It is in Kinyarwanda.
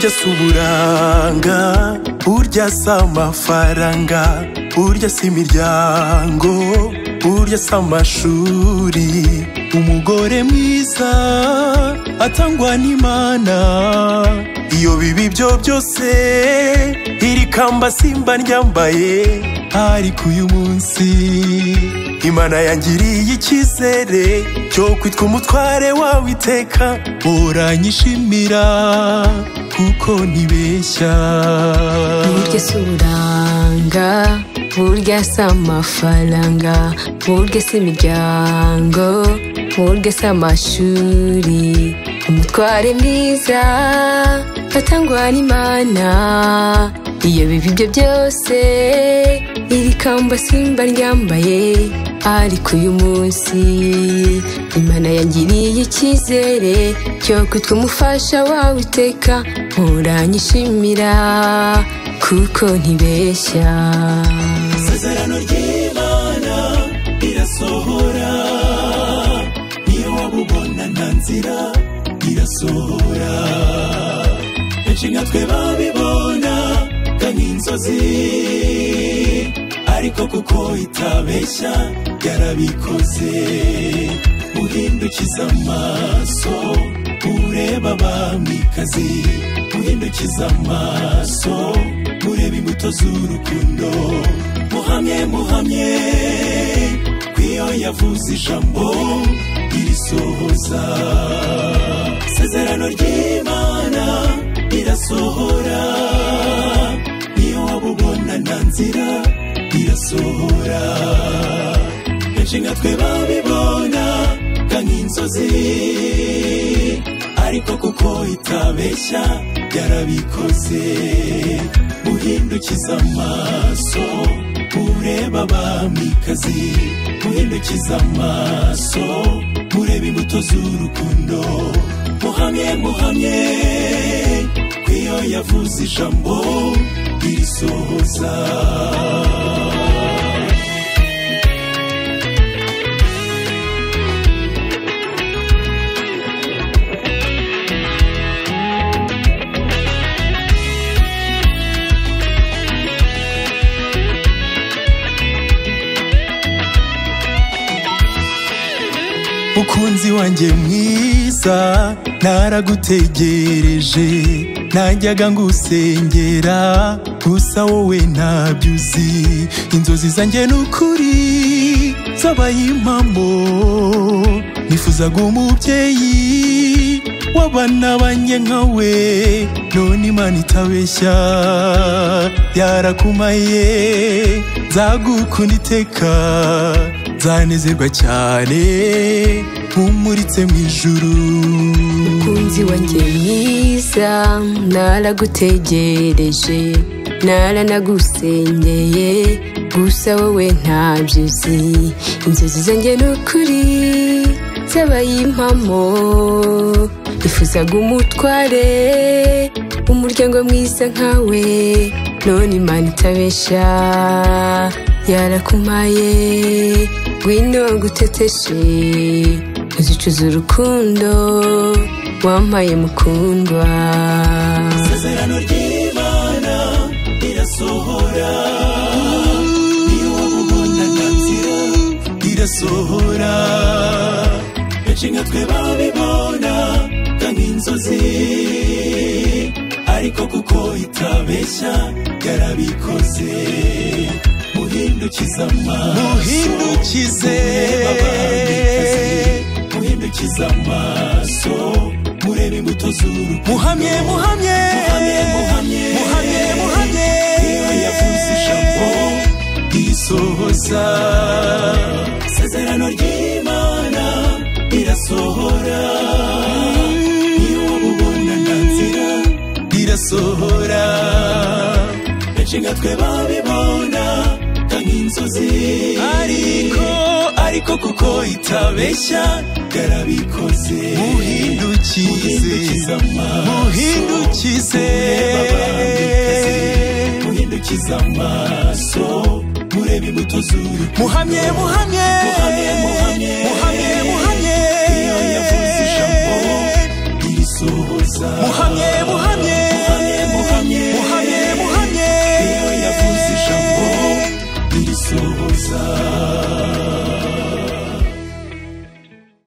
si uburanga burya si amafaranga burya si imiryango burya si amashuri umugore mwiza atangwa n'imana iyo bibi byo byose iri kamba simba ryambaye ariko uyu munsi imana yangiriye icyizere cyo kwitwa umutware wawe iteka uranyishimira kuko ntibeshya burya si uburanga burya si amafaranga burya si imiryango burya si amashuri umutware mwiza atangwa n'imana iyo biba ibyo byose iri kamba simba ryambaye ariko uyu munsi imana yangiriye icyizere cyo kwitwa umufasha wawe iteka uranyishimira kuko ntibeshya isezerano ry'imana irasohora niyo waba ubona nta nzira irasohora benshi nka twe babibona ga nk'inzozi ariko kuko itabeshya yarabikoze uhindukiza amaso ureba abamikazi uhindukiza amaso ureba imbuto z'urukundo muhamye muhamye kw'iyo yavuze ijambo irisohoza isezerano ry'imana irasohora niyo waba ubona nta nzira irasohora benshi nka twe babibona ga nk'inzozi ariko kuko itabeshya yarabikoze uhindukiza amaso ureba abamikazi uhindukiza amaso ureba imbuto z'urukundo muhamye muhamye kw'iyo yavuze ijambo irisohoza mukunzi wanjye mwiza naragutegereje najyaga ngusengera gusa wowe ntabyo uzi inzozi zanjye ni ukuri zabaye impamo nifuzaga umubyeyi w'abana banjye nkawe none imana itabeshya yarakumaye nzagukunda iteka nzanezerwa cyane nkumuritse mu ijuru mukunzi wanjye mwiza naragutegereje naranagusengeye gusa wowe ntabyo uzi inzozi zanjye ni ukuri zabaye impamo ifuzaga umutware umuryango mwiza nkawe none imana itabeshya yarakumaye ngwino guteteshe uzicuza urukundo wampaye mukundwa isezerano ry'imana irasohora niyo waba ubona nta nzira irasohora benshi nka twe babibona ga nk'inzozi ariko kuko itabeshya yarabikoze muhindukiza amaso Muhindukize. murebe abamikazi, muhindukize amaso murebe imbuto z'urukundo muhamye muhamye muhamye muhamye muhamye muhamye iyo yavuze ijambo risohoza isezerano ry'imana rirasohora iyo waba ubona nta nzira rirasohora benshi nka twe babibona ga nk'inzozi ariko ariko kuko itabeshya yarabikoze muhindukize muhindukize muhindukize muhindukiza amaso murebe imbuto z'urukundo muhamye muhamye Muhamye, muhamye. muhamye